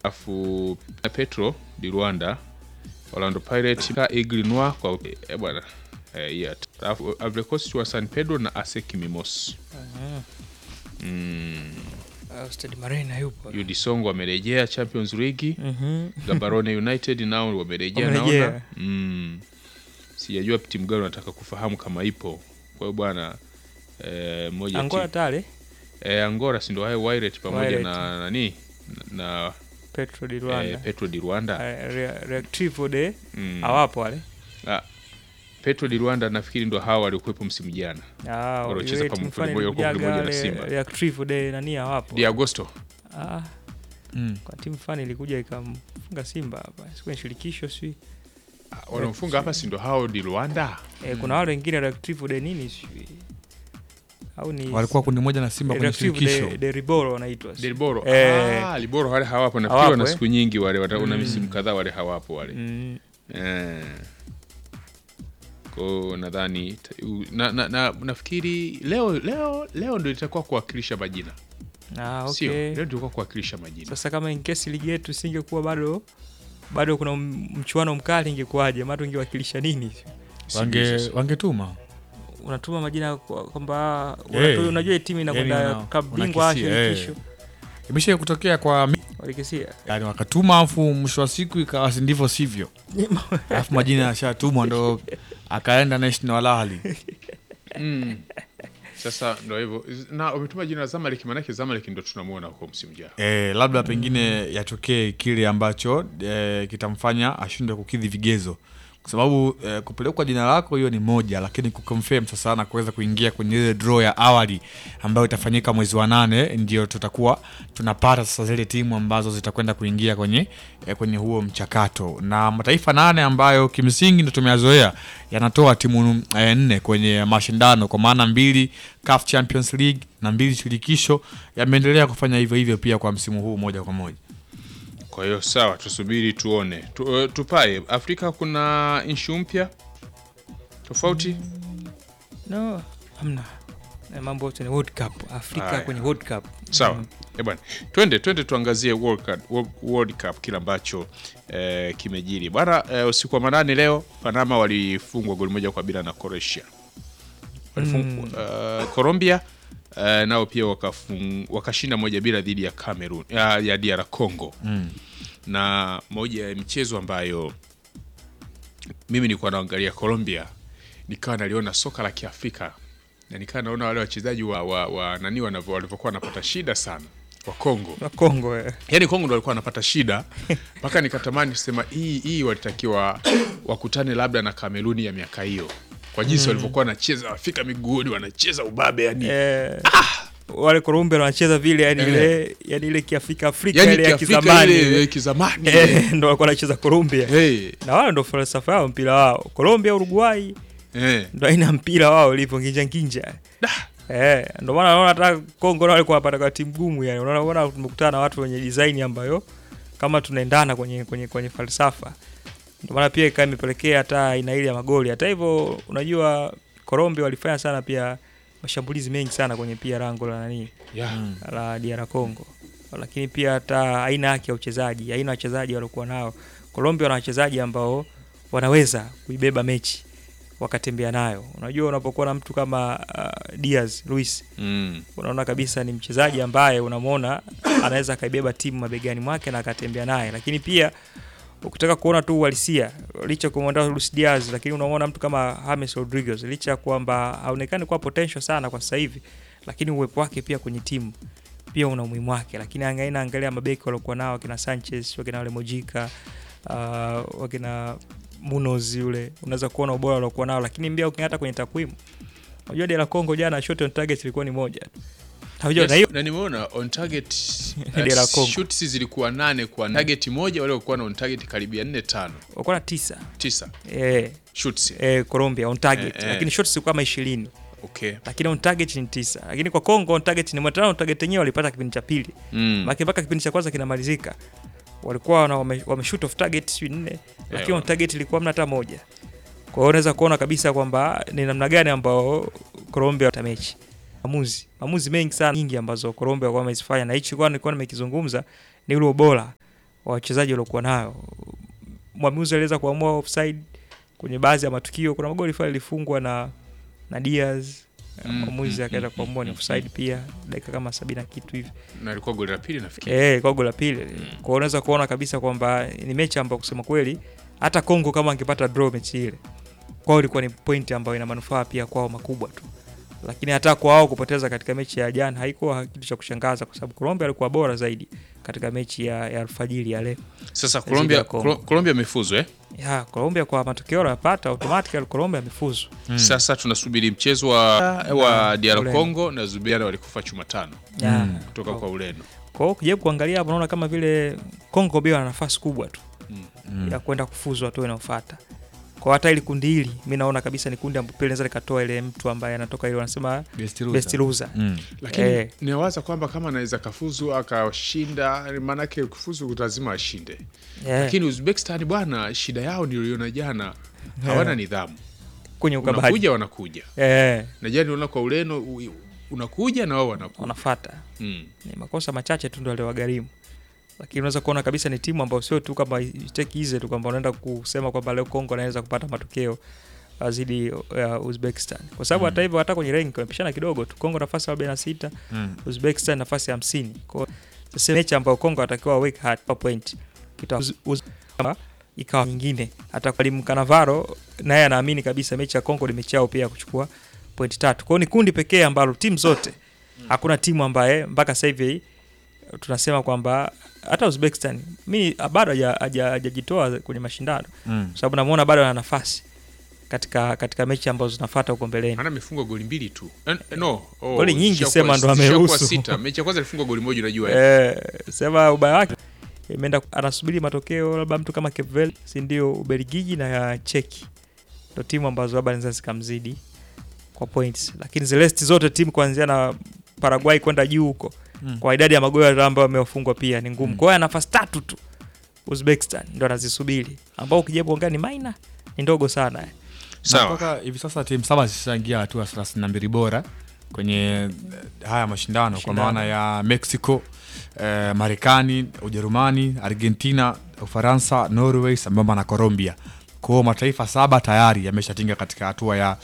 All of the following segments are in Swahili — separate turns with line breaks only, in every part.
afu Petro di Rwanda, Orlando Pirates ka Aigle Noir kwa eh, bwana eh, hii hata. Alafu Ivory Coast wa San Pedro na ASEC Mimos. Mm,
Uh, Stade Marina yupo.
UD Songo wamerejea Champions League.
Mhm.
Gaborone United nao wamerejea
Wamerejea.
naona. Mm. Sijajua timu gani nataka kufahamu kama ipo. Kwa hiyo bwana eh, moja
Angola
timu-
tale
eh, Angola si ndio hayo Wydad pamoja
Wydad.
na nani na
Petro di
eh,
Rwanda.
Petro di Rwanda.
Eh, Re- Reactivo de
Mm.
hawapo wale.
Ah, Petro di Rwanda nafikiri ndo hawa waliokuwepo msimu jana.
Ah,
Waliocheza
ile
pamoja-
timu fulani
pamoja-
ilikujaga
pamoja na
wale
Simba.
Reactivo de nani hawapo.
Di Agosto.
Ah,
Mm.
kwa timu fulani ilikuja ikamfunga Simba hapa. Siku kwenye shirikisho si.
Ah, Wanaofunga hapa si ndo hao di Rwanda.
Eh, kuna wale wengine Reactivo de nini si. Au ni
walikuwa kundi moja na Simba kwenye
Reactivo
shirikisho
de, de Riboro wanaitwa. si.
Delboro.
Eh.
Ah, Liboro wale hawapo nafikiri
Hawapo,
wana
eh?
siku nyingi wale wana una
Mm.
misimu kadhaa wale hawapo wale.
Mm.
Eh. Kwa nadhani ta- u- na, na, na, nafikiri leo leo leo ndio itakuwa kuwakilisha majina.
Ah,
Sio,
okay.
leo ndio itakuwa kuwakilisha majina.
Sasa kama in case ligi yetu isingekuwa bado bado kuna m- mchuano mkali ingekuwaje? Maana ungewakilisha nini?
Sijui
wange
sasa.
wangetuma
Unatuma majina kwa- kwamba
Eh,
unatu- unajua hii timu inakwenda
yani una-
klabu bingwa
unakisia, eh.
shirikisho
imesha kutokea kwa mi-
walikisia
yani wakatuma afu mwisho wa siku ikawa si ndivyo sivyo alafu majina yashatumwa ndo akaenda National Al Ahly
Mm. Sasa ndo hivyo na umetuma jina la Zamalek, maanake Zamalek ndo tunamuona huko msimu jao.
e, labda pengine yatokee kile ambacho e, kitamfanya ashindwe kukidhi vigezo kwa sababu e, kupelekwa jina lako hiyo ni moja lakini kuconfirm sasa na kuweza kuingia kwenye ile draw ya awali ambayo itafanyika mwezi wa nane ndio tutakuwa tunapata sasa zile timu ambazo zitakwenda kuingia kwenye e, kwenye huo mchakato na mataifa nane ambayo kimsingi ndo tumeyazoea yanatoa timu e, nne kwenye mashindano kwa maana mbili CAF Champions League na mbili shirikisho yameendelea kufanya hivyo hivyo pia kwa msimu huu moja kwa moja
Kwa hiyo sawa, tusubiri tuone. Tu, uh, tupae Afrika kuna inshu mpya tofauti.
no hamna Eh, mambo yote ni World Cup Afrika
Haya.
kwenye World Cup
Sawa.
Mm.
Eh bwana, twende twende tuangazie World Cup, World- World Cup kile ambacho eh, kimejiri bwana. Eh, usiku wa manane leo Panama walifungwa goli moja kwa bila na Croatia. Walifungwa, eh, Colombia eh, nao pia wakafung, wakashinda moja bila dhidi ya Cameroon ya, ya DR Congo
mm.
na moja ya michezo ambayo mimi nilikuwa naangalia Colombia, nikawa naliona soka la Kiafrika na nikawa naona wale wachezaji wa, wa, wa nani wanavyo- walivyokuwa wanapata shida sana wa Kongo.
na Kongo eh.
Yani Kongo ndo walikuwa wanapata shida mpaka nikatamani kusema hii hii walitakiwa wakutane labda na Kameruni ya miaka hiyo kwa jinsi walivyokuwa wanacheza, wafika miguuni wanacheza ubabe yani,
Eh, wale Colombia wanacheza vile yani
Eh.
ile yani ile kiafrika Afrika
yani
ile ya
Kiafrika
kizamani
ile
ile.
ya kizamani
Eh, ndo walikuwa wanacheza Colombia
hey,
na wale ndo falsafa yao mpira wao Colombia Uruguay
hey.
ndo aina ya mpira wao ilivyo nginja nginja eh, ndo maana naona hata Kongo nao walikuwa wanapata kwa timu gumu yani unaona unaona tumekutana na watu wenye design ambayo kama tunaendana kwenye kwenye kwenye falsafa ndio maana pia ikawa imepelekea hata aina ile ya magoli hata hivyo unajua Colombia walifanya sana pia mashambulizi mengi sana kwenye pia lango la nani
yeah.
la DR Congo, lakini pia hata aina yake ya uchezaji, aina ya wachezaji waliokuwa nao. Colombia wana wachezaji ambao wanaweza kuibeba mechi wakatembea nayo. Unajua, unapokuwa na mtu kama uh, Diaz Luis,
mm.
unaona kabisa ni mchezaji ambaye unamwona anaweza akaibeba timu mabegani mwake na akatembea naye, lakini pia ukitaka kuona tu uhalisia, licha ya kumwondoa Luis Diaz, lakini unamwona mtu kama James Rodriguez, licha ya kwamba haonekani kuwa potential sana kwa sasa hivi, lakini uwepo wake pia kwenye timu pia una umuhimu wake. Lakini angaina angalia mabeki waliokuwa nao wakina Sanchez, wakina wale Mojica, uh, wakina Munoz yule, unaweza kuona ubora waliokuwa nao, lakini pia ukiata kwenye takwimu, unajua DR Congo jana shot on target ilikuwa ni moja tu. Unajua
Yes,
na hiyo
na nimeona on target
Ni la
uh,
Congo.
shoots zilikuwa nane kwa target moja, wale walikuwa na on target karibia nne tano
walikuwa na tisa
tisa
eh,
shoots.
eh, Colombia on target
Eh, eh.
lakini shots zilikuwa kama 20
Okay.
lakini on target ni tisa lakini kwa Congo on target ni moja on target yenyewe walipata kipindi cha pili
Mm.
Maki mpaka kipindi cha kwanza kinamalizika walikuwa wana- wame, wame shoot off target sio nne lakini on target ilikuwa mna hata moja kwa hiyo unaweza kuona kabisa kwamba ni namna gani ambao Colombia wata mechi maamuzi maamuzi mengi sana nyingi ambazo Colombia walikuwa wamezifanya na hichi kwa nilikuwa nimekizungumza ni ule ubora wa wachezaji waliokuwa nayo. Mwamuzi aliweza kuamua offside kwenye baadhi ya matukio. Kuna magoli fulani ilifungwa na na Diaz
Mm,
mwamuzi
mm,
akaenda
mm,
kuamua ni
mm,
offside pia dakika kama sabini na kitu hivi
na ilikuwa goli la pili nafikiri.
eh, kwa goli la pili. Kwa hiyo unaweza kuona kabisa kwamba ni mechi ambayo kusema kweli hata Kongo kama angepata draw mechi ile kwao ilikuwa ni point ambayo ina manufaa pia kwao makubwa tu, lakini hata kwa wao kupoteza katika mechi ya jana haikuwa kitu cha kushangaza, kwa sababu Colombia alikuwa bora zaidi katika mechi ya, ya alfajiri ya leo.
Sasa
Dhidi
Colombia
ya Kongo.
Colo- Colombia imefuzu eh?
Ya, Colombia kwa matokeo aliyopata automatically Colombia amefuzu.
Sasa tunasubiri mchezo wa, wa DR
Ureno.
Congo na Zubiana walikufa chuma tano
Ya.
kutoka kwa Ureno.
Kwa hiyo ukijaribu kuangalia hapo unaona kama vile Kongo pia wana nafasi kubwa tu
Mm.
ya kwenda kufuzu hatua inayofuata. Kwa hata ili kundi hili mimi naona kabisa ni kundi ambapo pia linaweza likatoa ile mtu ambaye anatoka ile wanasema
Best loser.
best loser.
Mm.
Lakini
Eh.
niwaza kwamba kama anaweza kafuzu akashinda, maanake kufuzu lazima ashinde.
Yeah.
Lakini Uzbekistan bwana, shida yao niliona jana, hawana nidhamu.
kwenye ukabaji.
Unakuja wanakuja,
Eh,
na jana niliona kwa Ureno u- unakuja na wao wanakuja.
wanafuata.
Mm.
Ni makosa machache tu ndio aliwagharimu. Lakini unaweza kuona kabisa ni timu ambayo sio tu kama take easy tu kwamba unaenda kusema kwamba leo Kongo anaweza kupata matokeo uh, dhidi ya Uzbekistan. Kwa sababu hata hivyo hata kwenye rank wamepishana kidogo tu. Kongo nafasi ya 46,
Mm.
Uzbekistan nafasi ya 50. Kwa hiyo sasa mechi ambayo Kongo atakiwa work hard kwa point. Kita uz, uz, kama ikawa nyingine. Hata mwalimu Kanavaro naye anaamini kabisa mechi ya Kongo ni mechi yao pia ya kuchukua point tatu. Kwa hiyo ni kundi pekee ambalo timu zote hakuna timu ambaye mpaka sasa hivi tunasema kwamba hata Uzbekistan mi bado haja- haja- hajajitoa kwenye mashindano
Mm.
kwa sababu namuona bado ana nafasi katika katika mechi ambazo zinafuata huko mbeleni.
Ana amefungwa goli mbili tu. Eh, no, oh,
Goli nyingi
ishakuwa-
sema ndo
ishakuwa
ameruhusu.
sita. Mechi ya kwanza alifungwa goli moja unajua. eh.
Eh, sema ubaya wake imeenda anasubiri matokeo labda mtu kama Cape Verde, si ndio Ubelgiji na ya Cheki ndo timu ambazo labda zinaweza zikamzidi kwa points, lakini the rest zote timu kuanzia na Paraguay kwenda juu huko
Mm.
kwa idadi ya magoli ambayo wamewafungwa pia ni ngumu.
Mm.
Kwa hiyo ana nafasi tatu tu Uzbekistan ndo anazisubiri, ambao ukijaribu kuangalia ni minor ni ndogo sana eh.
Na
Sawa.
mpaka hivi sasa timu saba zishaingia hatua ya thelathini na mbili bora kwenye eh, haya mashindano kwa
Mashindano.
maana ya Mexico, eh, Marekani, Ujerumani, Argentina, Ufaransa, Norway sambamba na Colombia. Kwa hiyo mataifa saba tayari yameshatinga katika hatua ya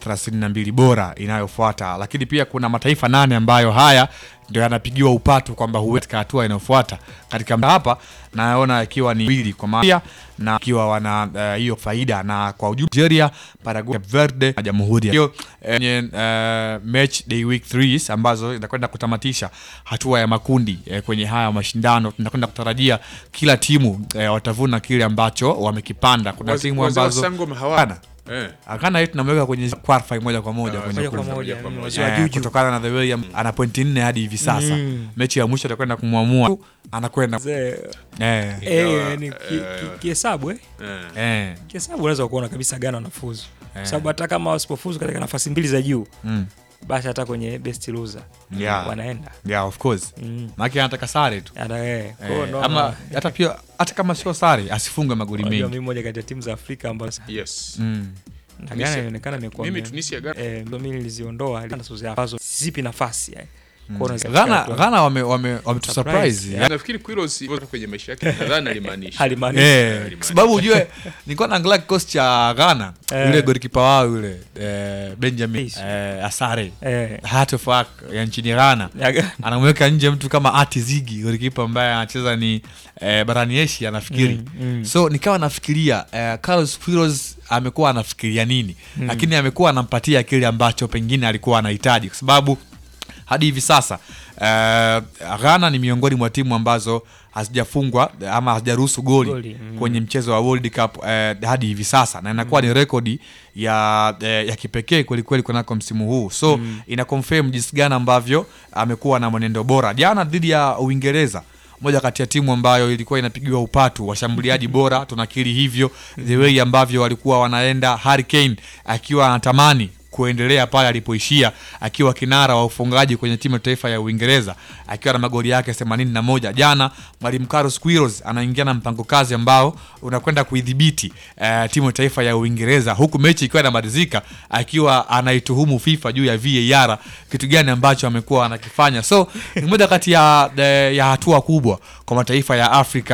32 bora inayofuata, lakini pia kuna mataifa nane ambayo haya ndio yanapigiwa upatu kwamba huwe katika hatua inayofuata katika hapa naona ikiwa ni mbili kwa maana na ikiwa wana eh, hiyo faida na kwa ujumla Nigeria, Paraguay, Cape Verde na Jamhuri ya hiyo eh, kwenye eh, match day week 3 ambazo zinakwenda kutamatisha hatua ya makundi eh, kwenye haya mashindano. Tunakwenda kutarajia kila timu eh, watavuna kile ambacho wamekipanda. Kuna
Wazee-
timu
wazee wa
ambazo
Sangoma hawana. Eh.
akana yetu tunamweka kwenye qualify moja kwa moja
Ah,
kwenye
Moja kwa
kundi.
moja,
kwa
ni
moja.
wazee wa
Eh,
juju.
kutokana na the way am- ana pointi nne hadi hivi sasa
Mm.
mechi ya mwisho atakwenda kumwamua anakwenda
Mzee,
eh,
eh, ni ki-
eh,
ki- kihesabu eh
Eh.
eh,
kihesabu unaweza kuona kabisa Ghana wanafuzu kwa
Eh.
sababu hata kama wasipofuzu katika nafasi mbili za juu
mm,
basi hata kwenye best loser
Yeah.
wanaenda
yeah, of course
mm.
maake anataka sare tu
Hata, eh, kwa hiyo
eh,
naona-
ama hata pia hata kama sio sare asifunge magoli
unajua
mengi
mimi moja kati ya timu za Afrika ambazo
Yes.
mm.
na
Tunisia-
Ghana inaonekana imekuwa
Mimi
me-
Tunisia Ghana.
eh, ndo mimi niliziondoa ile South Africa ambazo zipi nafasi eh. Kwa hiyo unaweza
Ghana
kufikia
Ghana wame wame wametu
Surprise,
surprise
yeah.
Nafikiri Quiros kwenye maisha yake nadhani alimaanisha.
Halimaanishi.
Eh, kwa sababu ujue nilikuwa naangalia kikosi cha Ghana
Eh.
yule golikipa wao yule eh, Benjamin
Yes.
eh, Asare
eh,
Heart of Oak ya nchini Ghana
ya Ghana.
anamweka nje mtu kama Ati Zigi golikipa ambaye anacheza ni eh, barani Asia nafikiri
Mm, mm.
so nikawa nafikiria eh, Carlos Queiroz amekuwa anafikiria nini lakini amekuwa anampatia kile ambacho pengine alikuwa anahitaji kwa sababu hadi hivi sasa eh, Ghana ni miongoni mwa timu ambazo hazijafungwa ama hazijaruhusu goli,
Goli, mm.
kwenye mchezo wa World Cup eh, hadi hivi sasa na inakuwa ni rekodi ya, eh, ya kipekee kwelikweli kunako msimu huu so ina confirm jinsi gani ambavyo amekuwa na mwenendo bora jana dhidi ya Uingereza moja kati ya timu ambayo ilikuwa inapigiwa upatu washambuliaji bora tunakiri hivyo the way ambavyo walikuwa wanaenda Harry Kane akiwa anatamani kuendelea pale alipoishia akiwa kinara wa ufungaji kwenye timu ya taifa ya Uingereza akiwa na magoli yake 81. Jana mwalimu Carlos Queiroz anaingia na mpango kazi ambao unakwenda kuidhibiti eh, timu ya taifa ya Uingereza huku mechi ikiwa inamalizika akiwa anaituhumu FIFA juu ya VAR, kitu gani ambacho amekuwa anakifanya. So ni moja kati ya, ya hatua kubwa kwa mataifa ya Afrika